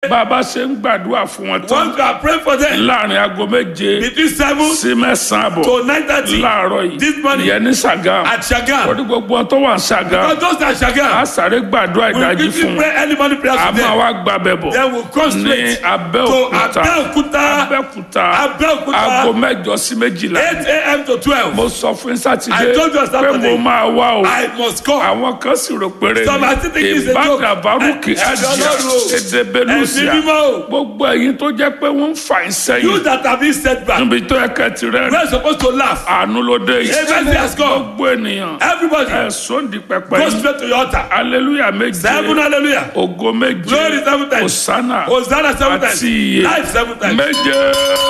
bàbá ṣe ń gbàdúrà fún wọn tán once you are praying for them láàrin aago méje between seven sí mẹ́sàn-án àbọ̀ to nine thirty láàárọ̀ this yìí morning ìyẹn ní Ṣàgámù at Shagam lórí gbogbo wọn tó wà ní Ṣàgámù because those that a Shagam sáré gbàdúrà we ìdájí quickly fún wọn pray early morning prayer a for máa them wá gbàbẹ̀ bọ̀ then we come ní straight to Abẹ́òkúta Abẹ́òkúta Abẹ́òkúta Abẹ́òkúta aago mẹ́jọ sí méjìlá eight a.m. to twelve mo sọ fún sátidé I told you on pé Saturday. mo máa wá o I must come àwọn kan sì rò péré Some are still thinking it's a joke. ìbádà bárúkì Ẹ- ẹ- àdìyà Ọlọ́run o. èdè ẹ̀mí belúsìà mímọ́ o gbogbo ẹ̀yin tó jẹ́ pé wọ́n ń fà ń you sẹ́yìn that have been set back níbi tó yẹ kẹ́ ti rẹ́ we are supposed to laugh àánú ló dé yìí Amen has come. gbogbo ènìyàn everybody ẹ̀sùn di pẹpẹ go yìí straight to your altar aleluya méje seven hallelujah ògo méje glory seven times osana hosanna seven times àti iye life seven times méje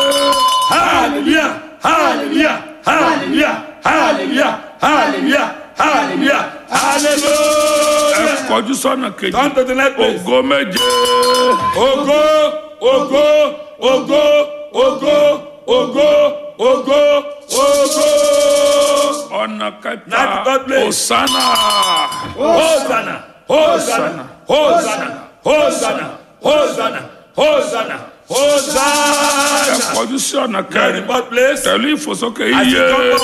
hallelujah hallelujah hallelujah hallelujah hallelujah hallelujah ẹ hallelujah kọjú sọ́nà kejì come to the next place ògo méje ògo ògo ògo ògo ògo ògo ògo ọ̀nà kẹta Ninth God place. osana hosanna hosanna hosanna hosanna hosanna hosanna ẹ hosanna kọjú sí ọ̀nà the kẹrin fourth place pẹ̀lú ìfòsókè as iye you come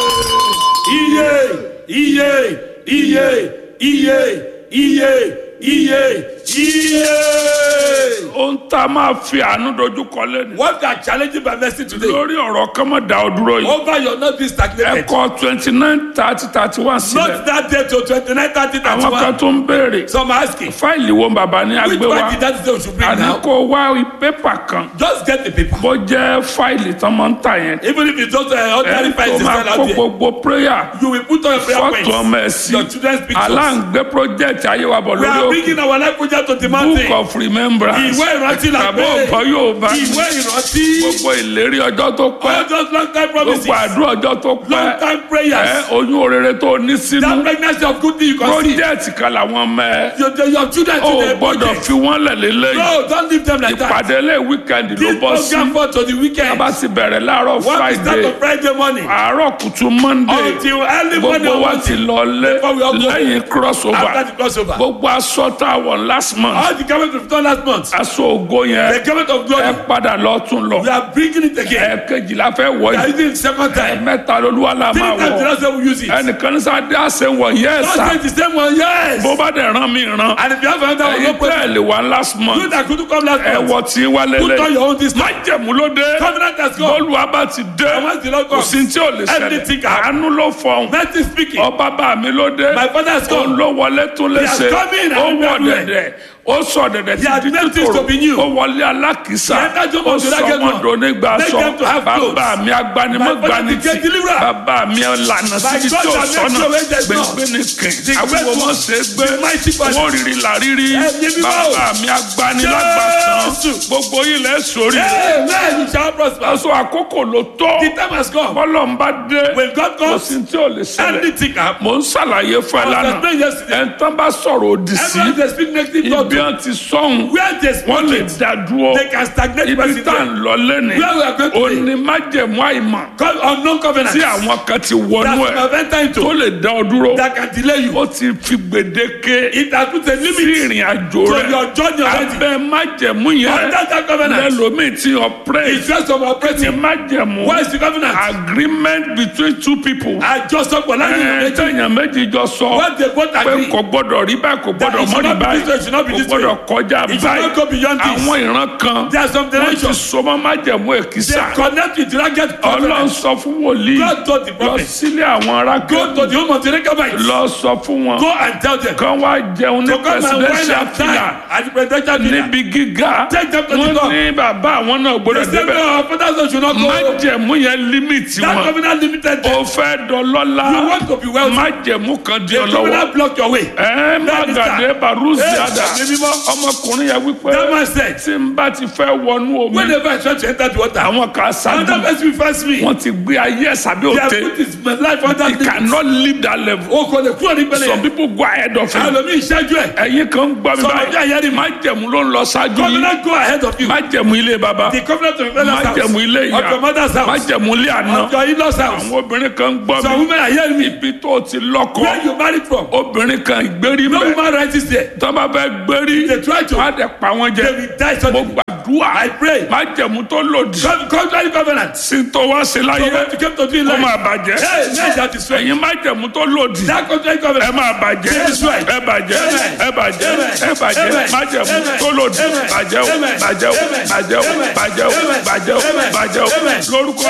iye iye iye iye iye iye iye. ohun tá a máa fi àánú dojú kọ lẹ́nu what are challenging by mercy today lórí ọ̀rọ̀ kọ́mọ̀ dá ọ dúró yìí over your not being stagnated ẹ̀kọ́ twenty nine thirty thirty one sílẹ̀ not that day to twenty-nine thirty àwọn kan thirty-one tó ń béèrè some are asking fáìlì wo bàbá ní which agbé wa one did that day we should bring àní now kó wá pépà kan just get the paper bó jẹ́ fáìlì tán máa ń tà yẹn even if it's just uh, ordinary ẹ̀ files tó they máa sell kó out there gbogbo prayer you will put on your prayer fọ́tò ọmọ ẹ̀ points sí your children's pictures aláǹgbé project ayéwàbọ̀ we lórí are òkè bringing our life project to the book mountain of remembrance ìwé ìrántí la tàbí pé ọ̀gbọ́n yóò bá ìwé ìrántí gbogbo ìlérí ọjọ́ tó pẹ́ all those long time promises gbogbo àdúrà ọjọ́ tó long pẹ́ time ẹ prayers oyún òrèrè tó ní that sínú pregnancy of good thing you can see project kan làwọn mẹ́ ẹ your your- your children ó today gbọ́dọ̀ project fi wọ́n lẹ̀ lélẹ́yìn no don't leave them like that ìpàdé lé weekend ló this bọ́ sí program for to the weekend bá ti bẹ̀rẹ̀ láàárọ̀ one we start friday on friday morning àárọ̀ kùtù monday until early morning gbogbo on wa ti monday lọ lé Before we all go. lẹ́yìn after crossover the crossover gbogbo aṣọ tá a wọ̀ last month all the government of done last month aṣọ ògo yẹn the government of ẹ glory padà lọ tún lọ we are bringing it again ẹ̀ẹ̀kejì la fẹ́ wọ̀ we are yìí using it second time mẹ́ta lolúwa la three máa times the wọ̀ last time we use it ẹnìkan ní sáde àṣẹ wọ̀ yẹ́ don't ẹ̀sà say the same one yes bó bá dẹ̀ rán mi rán and if you have another one no ẹ̀yin problem tẹ́ ẹ̀ lè wá last you month that couldn't come last ẹ̀ month wọ̀ tí wá put on lélẹ̀ your own this time májẹ̀mú ló dé covenant has come bọ́ọ̀lù abá ti dé and once the Lord kò comes sí tí ò lè Everything ṣẹlẹ̀ can happen. àánú ló fọhùn mercy speaking ọba bá mi ló dé my father has òun come ló wọlé tún lè He has ṣe come in and ó wọ everywhere. dẹ̀dẹ̀ ó sọ dẹ̀dẹ̀ He has ti di made things títòrò to be new. ó wọlé alákìísà He entered Jomo ó to sọ that gate wọn one. dònígbà Make sọ them to have clothes. bàbá mi agbanimọ̀ My father gbanitì became deliverer. bàbá mi lànà síbi God tí ó that makes sọnà your way there is none. gbẹgbẹ ní kìn The àwọn great ọmọ one. ṣe gbé The mighty one. wọn rírì làrírí Ẹ̀mí mímọ́. bàbá mi agbanilágbàtàn Jésù. gbogbo ilẹ̀ sórí amen you shall prosper aṣọ àkókò ló tó the time has come bọ́lọ̀ ń bá dé when God kò comes sí tí ò lè ṣẹlẹ̀ anything can happen mò ń ṣàlàyé fún ẹ I was lánàá explaining yesterday ẹ̀ ń tán bá sọ̀rọ̀ òdì sí everyone dey speak negative talk ibi wọn ti sọ̀hún where they wọ́n lè speak it dá dúró they can stagnate ibi person tá à there ń lọ lẹ́nu where we are going today òní májẹ̀mú àìmọ̀ call unknown covenant tí àwọn kan ti that wọnú you ẹ̀ have entered tó into lè dá ọ dúró that can delay you ó ti fi gbèdéke it has put a sí limit ìrìn àjò to rẹ̀ your journey already abẹ́ májẹ̀mú yẹn under that covenant lẹ́lòmíì ti ọ̀pẹ́rẹ́ it's just of ti operating májẹ̀mú what is the covenant agreement between two people àjọsọpọ̀ láti ẹ̀ ìrìn tẹ̀yàn méjì jọ sọ what they both pé agree kò gbọdọ̀ rí báyìí kò gbọdọ̀ it mọ́ should rí not be báyìí this way, it should not be kò this way. gbọdọ̀ kọjá it should not go báyìí beyond this àwọn ìran kan there are some wọ́n ti generations sọmọ́ májẹ̀mú they èkìsà connect with rugged ọlọ́run covenant sọ fún wòlíì God told the lọ prophet sílé àwọn ará go to kẹ́kọ̀ọ́ the home of the Rechabites lọ sọ fún wọn go and tell them kán wá jẹun ní to come and wine presidential and fila dine at the presidential dinner níbi gíga Take them to the wọ́n top. ní bàbá àwọn náà the gbọdọ̀ same débẹ̀ way our fathers son should not go májẹ̀mú yẹn límìtì that wọn covenant limited them ó fẹ́ dọlọ́lá you want to be wealthy májẹ̀mú kan di the ọlọ́wọ́ covenant block your way ẹ má That is gàdé that. barusi Hey, ada ẹ̀mí mímọ́. ọmọkùnrin yẹn wípé that man said tí n bá ti fẹ́ wọnú omi whenever I try to enter the water àwọn kan another ṣáájú person will first me wọn ti gbé ayé ẹ̀ sábẹ́ they have òde put his life under he limit cannot leave that level o kò lè kúrò ní pẹ̀lẹ́ some yẹn people go ahead of him ẹlòmíì ṣáájú ẹ̀ ẹ̀yin kan gbọ́ mi Some of you are báyìí hearing me. májẹ̀mú ló ń lọ ṣáájú yìí covenant go ahead of you májẹ̀mú ilé baba the covenant of your father's májẹ̀mú ilé house of ìyá your mother's house májẹ̀mú ilé àná of your in-laws house àwọn obìnrin kan gbọ́ some mi women are hearing me ibi tó ti lọ́kọ where you married from obìnrin kan ìgbérí no mẹ́ woman right is there tó bá fẹ́ gbérí they try to wọ́n á dẹ̀ pa wọ́n jẹ they will die mo suddenly gbà gbàdúrà I pray. májẹ̀mú tó lòdì Con- Contrary covenant. sí tó wá sí So láyé when you came to do in kó life. máa bàjẹ́ Hey, man, that is right. ẹ̀yin májẹ̀mú tó lòdì That contrary ẹ covenant. máa bàjẹ́ That's right. ẹ bàjẹ́ Amen. ẹ bàjẹ́ Amen. ẹ bàjẹ́ Amen. májẹ̀mú Amen. tó lòdì Amen. bàjẹ́ o Amen. bàjẹ́ o Amen. bàjẹ́ o Amen. bàjẹ́ o Amen. bàjẹ́ o Amen. bàjẹ́ o Amen. lórúkọ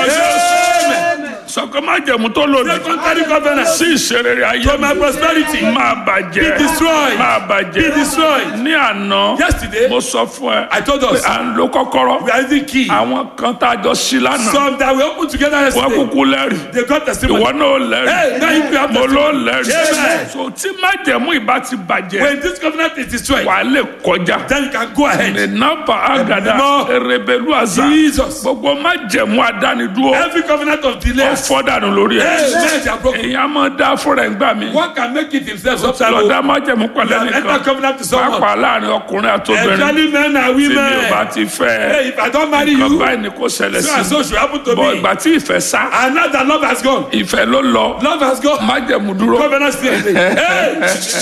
Amen. Jésù sọ̀kọ́ májẹ̀mú tó lòdì The contrary covenant. sí ìṣerere ayé To my prosperity. máa bàjẹ́ Be destroyed. máa Be bàjẹ́ destroyed. ní àná Yesterday, mo sọ fún ẹ I told pé us à ń lo kọ́kọ́rọ́ we are using key. àwọn kan tá a jọ sí lánàá Some that we opened together wọ́n yesterday. kúkú lẹ́rìí They got testimony. ìwọ náà lẹ́rìí Hey, now you have mo testimony. ló lẹ́rìí Amen. so tí májẹ̀mú ìbá ti bàjẹ́ When this covenant is destroyed, wà á lè kọjá then you can go ahead. ìnápa àgàdà Ẹ̀mí èrèbèlú àzà Jesus. gbogbo májẹ̀mú àdánidúró Every covenant of delay. ó fọ́ dànù lórí ẹ̀ Hey, men they are broken. èyàn máa dá fúnra ẹ̀ gbà mí One can make it himself lọ sometimes. dá májẹ̀mú pẹ̀lẹ́ You have nìkan entered covenant to someone. pàápàá láàrin ọkùnrin àtobìnrin Especially men and tí mi ò bá women. ti fẹ́ ẹ Hey, if I don't marry nǹkan you, báyìí ni kò ṣẹlẹ̀ so and sí so should happen to bọ̀ me. ìgbà tí ìfẹ́ sá And now that love has gone. ìfẹ́ ló lọ Love has gone. májẹ̀mú dúró Covenant still. Hey,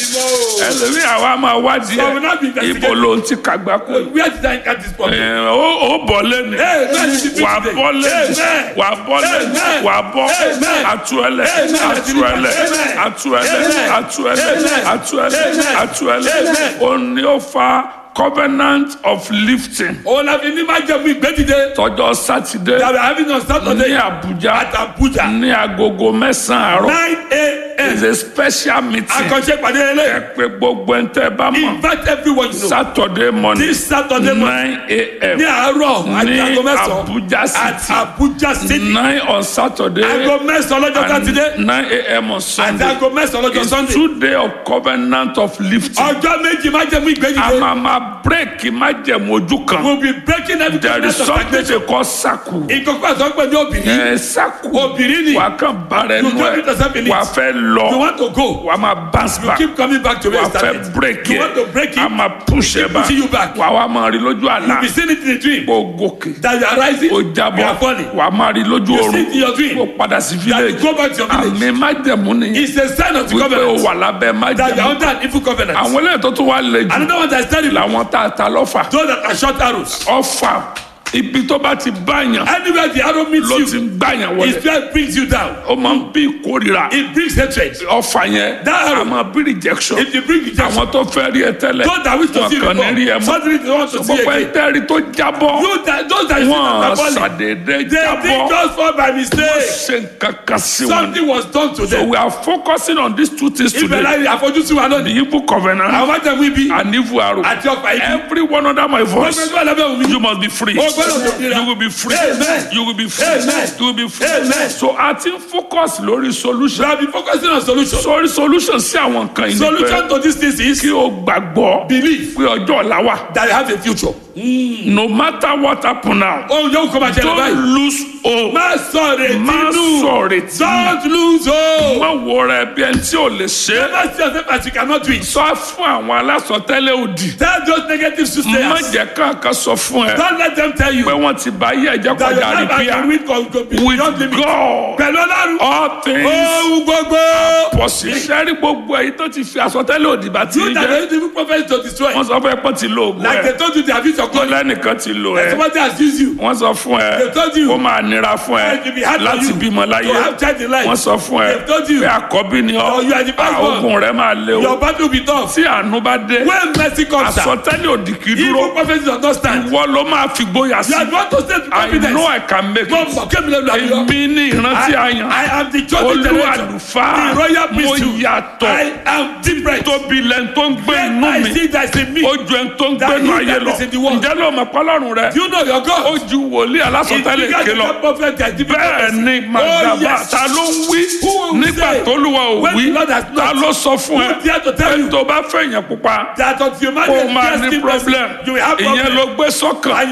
no. ẹlòmíì àwa máa wádìí So we not be ẹ investigating. ibo ló ń ti kàgbá kú Where did I get this problem? ẹ, ó ó bọ̀ lẹ́nu Hey, man, you should be wà á today. bọ́ lẹ́nu Amen. wà á bọ́ lẹ́nu Amen. wà á bọ́ Amen. àtúẹ̀lẹ̀ Amen. àtúẹ̀lẹ̀ Amen. àtúẹ̀lẹ̀ Amen. àtúẹ̀lẹ̀ Amen. àtúẹ̀lẹ̀ Amen. àtúẹ̀lẹ̀ Amen. ó ní ó fa covenant of lifting Òun la fi ní máa jẹ́ fún ìgbẹ́dìde. tọjọ́ sátidé That we are having on ní Saturday Àbújá at Abuja. ní agogo mẹ́sàn-án àárọ̀ nine a.m. is a special meeting Akọ̀ṣe pàdé ẹ ẹlẹ́. pé gbogbo ẹ̀ ń tẹ́ bá mọ̀ Invite everyone you know. Saturday morning This Saturday morning. nine a.m. Ní àárọ̀ àti ní aago mẹ́sàn-án. Abuja At city Abuja City. nine on Saturday Aago mẹ́sàn-án lọ́jọ́ Sátidé. and nine a.m. on Àti Sunday aago mẹ́sàn-án lọ́jọ́ it's Sunday. two day of covenant of lifting Ọjọ́ méjì máa jẹ́ fún a ìgbẹ́dìde. máa ma break májẹ̀mú ojú kan We'll be breaking every there is covenant of something stagnation. they call saku Ìkọ̀kọ̀ àtọ́gbẹ́ ní obìnrin. ẹ saku Obìnrin ni. wà á kàn bára ẹnu You don't need to ẹ step in it. wà á fẹ́ You lọ want to go. wà á máa bounce You back keep coming back to where wà you á fẹ́ started. break You yẹ want to break it. a máa push ẹ back pushing you back. wà á wá máa rí lójú àlá You be seeing it in a dream. kó gòkè That you are rising. ó You are jábọ́ falling. wà á máa rí lójú You oorun see it in your dream. kó padà sí That you village go back to your village. àmì májẹ̀mú nìyẹn It's a sign of the wípé o covenant. wà lábẹ́ That you are májẹ̀mú under an evil covenant. àwọn eléyìí tó tún wá lè jù Another one that is terrible. làwọn tá a ta lọ́fà Those that are short arrows. ọfà ibi tó bá ti báyàn Anywhere the arrow meets ló you, ti ń gbàyàn his wọlé fear brings you down. ó máa ń bí ìkórira It brings hatred. ọfà yẹn That arrow. a máa bí rejection If you bring rejection, àwọn tó fẹ́ rí ẹ tẹ́lẹ̀ those that wish to wọn see kàn ní rí ẹ before, mọ́ suddenly they want to see gbogbo ẹ again. tẹ́rí tó jábọ́ You that, those that you see that wọn are falling, ṣàdédé they did jábọ́ just fall by mistake. ṣe nǹkan kan sí wọn Something was done to so them. we are focusing on these two things Ibẹ̀ today láyé àfojúsùn wa the lónìí. evil covenant Àwọn májèmú ibi and evil arrow àti ọ̀pá ibi. every one under my voice Gbogbo ẹgbẹ́ lábẹ́ òun you mi. must be free O gbọ́dọ̀ dòmìnira. you will be free Amen. you will be free Amen. you will be free Amen. so a ti ń focus lórí We solution have been focusing on solution. sórí solution sí àwọn nǹkan yìí ni Solution pé to this thing is kí o gbàgbọ́ belief pé ọjọ́ ọ̀la wà that you have a future. no matter what happen now Ohun yóò kọ́ máa ṣẹlẹ̀ don't báyìí. lose hope Má sọ retí má nù. sọ̀rọ̀ tí Don't lose hope. má wo rẹ bí ẹni tí ò lè ṣe é Never see yourself as you cannot do it. sọ fún àwọn alásọtẹ́lẹ̀ òdì Tell those negative má soothsayers. jẹ́ kankan sọ fún ẹ Don't let them tell you pé wọ́n ti bá yí ẹ̀jẹ̀ that your kọjá life has rìpíà been with God to be with beyond limit. God Pẹ̀lú Ọlọ́run. all things Ohun gbogbo. possible. sẹ́rí gbogbo èyí tó ti fi àsọtẹ́lẹ̀ òdì bá ti You rí that jẹ́ are using prophets to destroy. wọ́n sọ fún ẹ pé ti lo oògùn Like ẹ they told you they have used your wọ́n glory. lẹ́nìkan ti lo ẹ Somebody has used you. wọ́n sọ fún ẹ They told you. ó máa nira fún ẹ It will be hard for láti you bímọ láyé to have child in life. wọ́n sọ fún ẹ They told you. pé àkọ́bí ni ọ Oh, you are the first one. oògùn rẹ máa lé Your o battle will be tough. tí àánú bá dé When mercy comes down, àsọtẹ́lẹ̀ òdì kì í dúró evil prophets does not stand. ìwọ ló máa fi gbóyà sí You are the one to stay with I confidence. know I can make Mo it mọ̀ kémi lẹ́nu àbíyọ. èmi ní ìrántí àyàn I am the chosen olú generation. àlùfáà The royal mo priesthood. yàtọ̀ I am different. tóbi lẹ́nu tó ń gbé inú I mi see that in me. ó ju ẹni tó ń That gbénu he ayé that lọ is in the world. ǹjẹ́ ló mọ̀ pọ́lọ́run rẹ Do you know your ó God? ju wòlíì It's alásọtẹ́lẹ̀ bigger ké than lọ that prophet that different bẹ́ẹ̀ prophets. ni màgàbà yes. ta ló ń wí Who will nígbà say tólúwa ò when wí the Lord has not? ta ló sọ fún ẹ Who dare to tell pé you? tó bá fẹ́ yẹn pupa That until man ó is máa ní testing problem person, you will have ìyẹn problem. ló gbé sọ́kàn And you now put tí that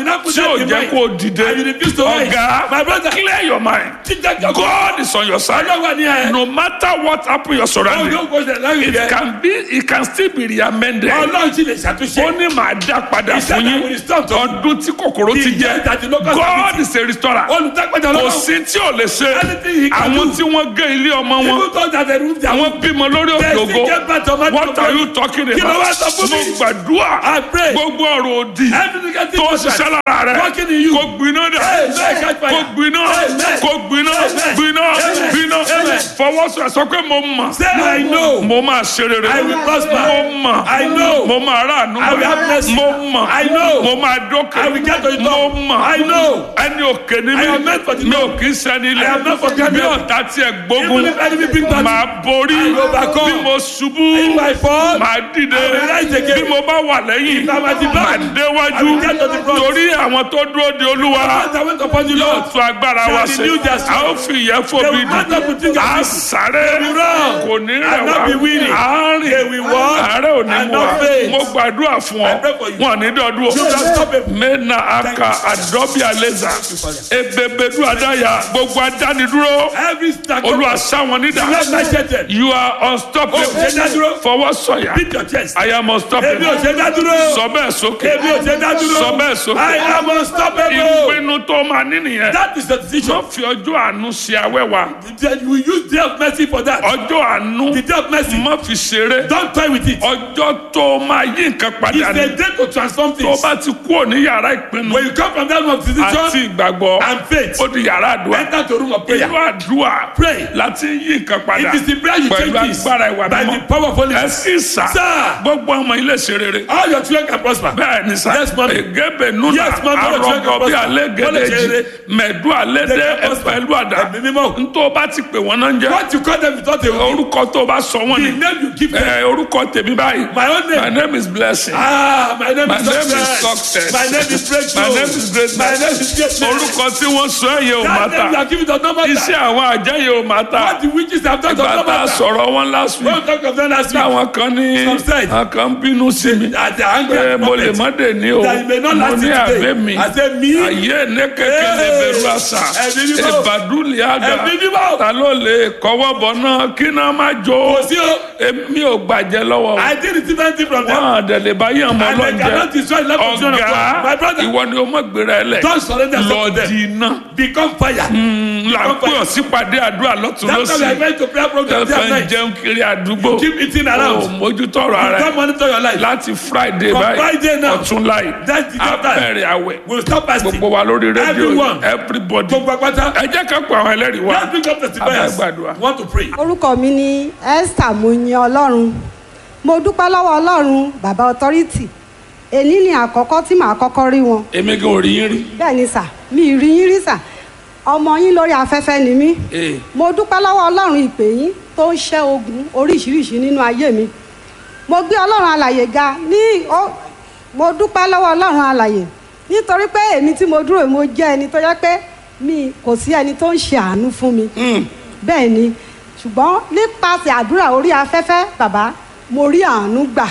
ò in jẹ́ mind. kó o dìde And you refuse to rise. ọ̀gá My brother. clear your mind Jíjẹ́ kí God is on your side Ọlọ́run wà ní ẹ̀. no matter what happen your Ọlọ́run surrounding yóò gbọ́dọ̀ láyé it rẹ̀. can be it can still be reamended Ọlọ́run sì lè ṣàtúnṣe. ó ní màá dá padà He said fún I yín will restore to you. ọdún tí kòkòrò ti The year jẹ that the locust God is a restorer Olùdágbàjà kò Ọlọ́run. sí tí ò lè ṣe Anything he can àwọn do. tí wọ́n gé ilé ọmọ wọn People thought that they moved their àwọn bímọ lórí They òkè still ògo get back to my what are you talking Kí ló wá about sọ fún mo mi? gbàdúrà I pray. gbogbo ọ̀rọ̀ òdì Every negative tó contract ṣiṣẹ́ lára rẹ working in you. kò gbiná dà Amen. Catch fire. kò gbiná Amen. kò gbiná Amen. gbiná Amen. gbiná Amen. fọwọ́sọ sọ pé mo mọ̀ Say I know. mo máa ṣe rere I will prosper. mo mọ̀ I know. mo máa ráàánú I will have mercy. mo mọ̀ I know. mo máa dókè I will get to the mo top. mọ̀ I know. ẹni òkè ni I am meant for the mi mi ò top. kì í sẹ́ni I am not for ilẹ̀ granted. bí ọ̀tá tiẹ̀ Even gbógun if enemy bring back máa borí I will overcome. bí mo ṣubú If I fall, máa dìde I will rise again. bí mo bá wà lẹ́yìn If I'm at the back, máa I déwájú will get to the front. torí àwọn tó dúró de olúwa As I went upon the yóò Lord, tún agbára wa shall ṣe renew their strength. a ó fi ìyẹn They fòbi will mount up with dì wings as a eagles. sáré They will run kò ní rẹ̀ and not wá be weary. They àárín will walk àárẹ̀ ò ní and mú wa not faint. mo gbàdúrà fún ọ I pray for you. wọn ní dọdún You can stop it. mena aka adọbi aleza ebebedu adaya gbogbo adánidúró Every stack olúwa sáwọn nídà You have macheted. you are unstoppable Oh, ṣe dádúró. fọwọ́ sọ̀yà Beat your chest. I am Èmi ò unstoppable ṣe dá dúró. sọ bẹ́ẹ̀ sókè Èmi ò ṣe dá dúró. sọ bẹ́ẹ̀ sókè I am unstoppable. ìpinnu tó máa ní nìyẹn That is the decision. wọ́n fi ọjọ́ àánú ṣe awẹ́wà Then we use day of mercy for that. ọjọ́ àánú The day of mercy. má fi ṣeré Don't toy with it. ọjọ́ tó máa yí nǹkan padà It's ní a day to transform tó things. bá ti kúrò ní yàrá ìpinnu When you come from that room of àti decision ìgbàgbọ́ and faith, ó di yàrá àdúrà enter to room of prayer. inú àdúrà Pray. láti yí nǹkan padà It is the prayer you pẹ̀lú change this agbára ìwà by the mímọ́ power of Holy ẹ Spirit. sì sà Sir. gbogbo ọmọ ilé ṣe rere All your children can prosper. bẹ́ẹ̀ ni sà Yes, mommy. egebe nuna Yes, mommy. arọgọ bí Wọ́n lè ṣe alégédéjì rere. mẹ̀dú alédè They can prosper. ẹ̀pẹ̀lú àdá Ẹ̀mí mímọ́. ntọ́ bá ti pè wọ́n náà ń jẹ́ What you call them is not a orúkọ tó bá sọ wọ́n The ni name you give them. ẹ orúkọ tèmi báyìí My own my name. name is blessing Ah, my name My is name is success. success. My name is breakthrough. My name is greatness. My name is greatness. orúkọ tí wọ́n sọ ẹ̀yẹ ò má That name you ta are giving does not matter. iṣẹ́ àwọn àjẹyẹ ò má ta What the witches have done does not bàtà matter. sọ̀rọ̀ wọn last week Don't talk of them last week. táwọn kan ní Some said. àwọn kan ń bínú sí mi At the anger pé of mo lè prophet. má dé ní o That you may not mo last ní it today. àbẹ́ mi I say me. ayé ní kékeré Hey! bẹ̀rù àṣà Ẹ̀mí mímọ́. ìbàdúlì àgà Ẹ̀mí mímọ́. ta ló lè kọ́wọ́ bọ̀ náà kí náà má jó Kò sí o. èmi ò gbàjẹ́ lọ́wọ́ I did receive anything from them. wọn àdẹ̀lẹ̀ bá yàn mọ́ And they cannot lọ́njẹ́ destroy the life of children of God. My ọ̀gá brother, ìwọ ni o mọ̀ gbéra ẹ lẹ̀ don't surrender lọ yourself to them. di iná Become fire. là ń pè ọ́ sípàdé àdúrà lọ́tún That's why we are lọ́sì going to prayer program day and ẹ̀fẹ̀ ń night. jẹun kiri àdúgbò Keep eating ò around. mójútó ọ̀rọ̀ ara Don't ẹ̀ monitor your life. láti friday From báyìí Friday now. ọ̀tún láì That's the chapter. abẹ́rẹ́ àwẹ̀ We'll stop fasting. gbogbo wa lórí rédíò Everyone. everybody Gbogbo apáta. ẹ jẹ́ ká pọ̀ àwọn ẹlẹ́rìí wa Let's bring up testifiers. Abẹ́gbàdúrà. Want to pray. orúkọ mi ni esther moyin ọlọ́run mo dúpẹ́ lọ́wọ́ ọlọ́run bàbá authority èní ni àkọ́kọ́ tí màá kọ́kọ́ rí wọn èmi gan ò rí yín rí bẹ́ẹ̀ ni sà mi ì rí yín rí sà ọmọ yín lórí afẹ́fẹ́ ni mí Ee. mo dúpẹ́ lọ́wọ́ ọlọ́run ìpè yín tó ń ṣẹ́ ogun oríṣiríṣi nínú ayé mi mo gbé ọlọ́run alàyè ga ní ó- mo dúpẹ́ lọ́wọ́ ọlọ́run alàyè nítorí pé èmi tí mo dúró mo jẹ́ ẹni tó yẹ pé mi kò sí ẹni tó ń ṣe àánú fún mi bẹ́ẹ̀ ni ṣùgbọ́n nípasẹ̀ àdúrà orí afẹ́fẹ́ bàbá mo rí àánú gbà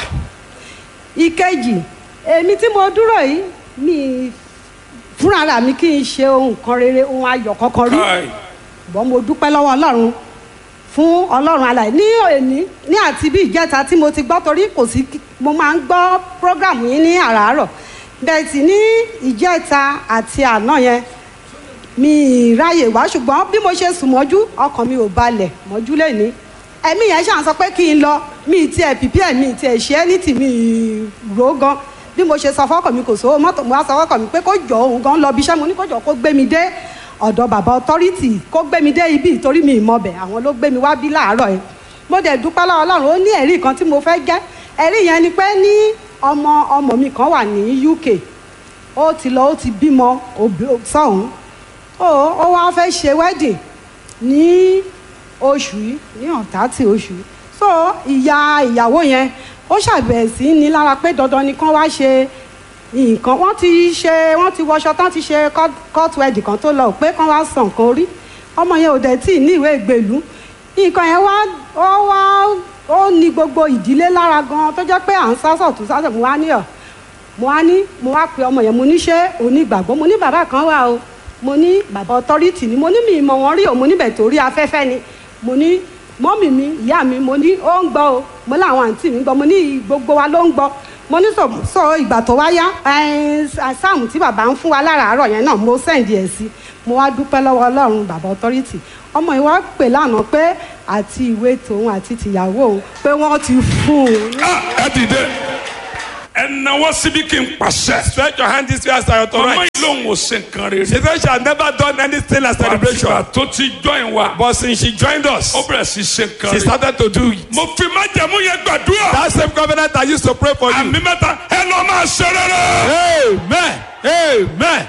ìkejì èmi tí mo dúró yìí mi fúnra mi kì í ṣe ohun kan rere ohun ayọ̀ kankan rí Káì. ṣùgbọ́n mo dúpẹ́ lọ́wọ́ ọlọ́run fún ọlọ́run alàyè ní òní ní àti bí ìjẹta tí mo ti gbọ́ torí kò sí kí- mo máa ń gbọ́ prógrámù yín ní àràárọ̀ bẹ́ẹ̀ sì ní ìjẹta àti àná yẹn mi ì ráyè wá ṣùgbọ́n bí mo ṣe sùn mọ́jú ọkàn mi ò balẹ̀ mọ́jú lẹ́ni ẹ̀mí yẹn ṣàn sọ pé kí n lọ mi ì tiẹ̀ pìpì ẹ̀ mi ì tiẹ̀ ṣe é ní tì mí ì rò ó gan bí mo ṣe sọ fọ́kàn mi kò sówó mọ́tò mo wá sọ fọ́kàn mi pé kó jọ òun gan lọ bí iṣẹ́ mo ní kó jọ kó gbé mi dé ọ̀dọ̀ bàbá authority kó gbé mi dé ibi ìtorí mi ìmọ̀bẹ̀ àwọn ló gbé mi wá bí láàárọ̀ yẹn mo dẹ̀ dúpẹ́ lọ́wọ́ ọlọ́run ó ní ẹ̀rí kan tí mo fẹ́ jẹ́ ẹ̀rí yẹn ni pé ní ọmọ ọmọ mi kan wà ní UK ó ti lọ ó ti bímọ òbí- sọ́hún ó ó wá fẹ́ ṣe wedding ní oṣù yìí ní ọ̀tá tí oṣù yìí so ìyá ìyàwó yẹn ó ṣàbẹ̀wò sí ní lára pé dandan ni kán wá ṣe nǹkan wọ́n ti ṣe wọ́n ti wọṣọ tán ti ṣe court- court wedding kan tó lọ pé kán wá san nǹkan orí ọmọ yẹn ò dẹ̀ tí ì ní ìwé ìgbèlú nǹkan yẹn wá ó wá ó ní gbogbo ìdílé lára gan tó jẹ́ pé à ń sásọ̀ tó sásọ̀ mú wá ní ọ̀ mo wá ní mo wá pe ọmọ yẹn mo ní ṣé onígbàgbọ́ mo ní bàbá kan wà o mo ní bàbá ọtọ́rìtì ni mo ní mi ìmọ̀ wọn rí o mo níbẹ̀ torí afẹ́fẹ́ ni mo ní mọ́mì mi ìyá mi mo ní ó ń gbọ́ o mo láwọn àǹtí mi ń gbọ́ mo ní gbogbo wa ló ń gbọ́ mo ní sọ sọ ìgbà tó wá yá sáàmù tí bàbá ń fún wa láràárọ̀ yẹn náà mo sẹ́ǹdì ẹ̀ sí mo wá dúpẹ́ lọ́wọ́ ọlọ́run bàbá ọtọ́rìtì ọmọ yìí wá pè lánàá pé àti ìwé tòun àti tìyàwó òun pé wọ́n ti fún un. ẹ dìde ẹ náwó síbi kí n pàṣẹ. Stretch your hand this way as I ọmọ authorize. yìí lòun ò ṣe nǹkan rere. She said she had never done anything like celebration. àtìgbà tó ti join wa. But since she joined us, ó bẹ̀rẹ̀ sí ṣe nǹkan she rere. started to do it. mo fi májẹ̀mú yẹn gbàdúrà. That same covenant I used to pray for you. àmì mẹ́ta ẹ lọ máa ṣe rere. Amen. Amen.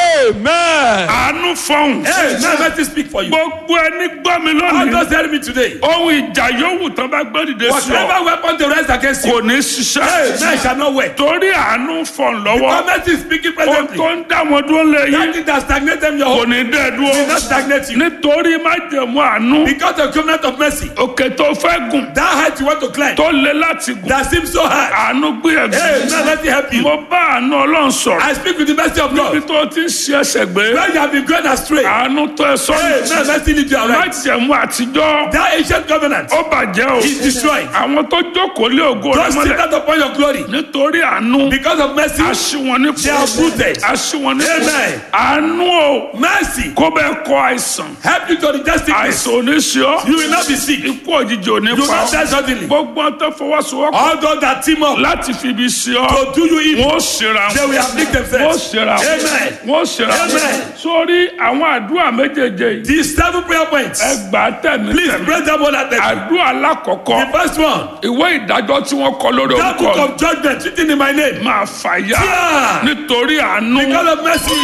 Amen. àánú fọhùn. Amen. Let me speak for you. gbogbo ẹni gbọ́ mi God lónìí. just tell me today. ohun ìjà yòówù tán bá gbé dìde sí ọ. Whatever weapon they raise against you, kò ní ṣiṣẹ́. amen shall not work. torí àánú fọ̀n lọ́wọ́. Government is speaking ohun presently. tó ń dá wọn dúró lé That yín. thing that stagnate them your kò hope ní dẹ́ will not dúró. stagnate you. nítorí májẹ̀mú àánú. Because of covenant of mercy, òkè tó fẹ́ gùn. that height you want to climb, tó le láti gùn. that seems so high. àánú gbìyànjú. Amen. Let me help you. mo bá àánú ọlọ́run sọ̀rọ̀. I speak with the mercy of níbi God. tó ti ń ṣe ẹsẹ̀ gbé. When you have been going astray, àánú tó ẹ Amen. sọ́nù. Mercy lead you aright. májẹ̀mú àtijọ́. That ancient covenant ó bàjẹ́ o. is destroyed. àwọn tó jókòó lé ògo rẹ Don't sit mọ́lẹ̀. down upon your glory. nítorí àánú. Because of mercy, aṣíwọn ní They are rooted. aṣíwọn ní Amen. àánú o. mercy kó bẹ́ẹ̀ kọ àìsàn. help you to reject sickness. àìsàn ò ní ṣe ọ́. You will not be sick. You ikú òjijì ò ní will pa not die ọ́. suddenly. gbogbo ọ̀n tó fọwọ́sowọ́pọ̀ All those that team up láti fi ibi sí ọ. to do you evil, wọ́n ó ṣera they wọn. will afflict wọ́n ó themselves. ṣera wọn. Amen. wọ́n ó ṣera wọn. Amen. sórí àwọn àdúrà méjèèjì yìí. These seven prayer points. ẹ gbà á tẹ̀mí Please tẹ̀mí. pray them all at them. àdúrà alákọ̀ọ́kọ́. The first one, ìwé ìdájọ́ tí wọ́n kọ lórí that book orúkọ of judgment written in my name. máa fàyà Yeah. nítorí àánú. Because of mercy.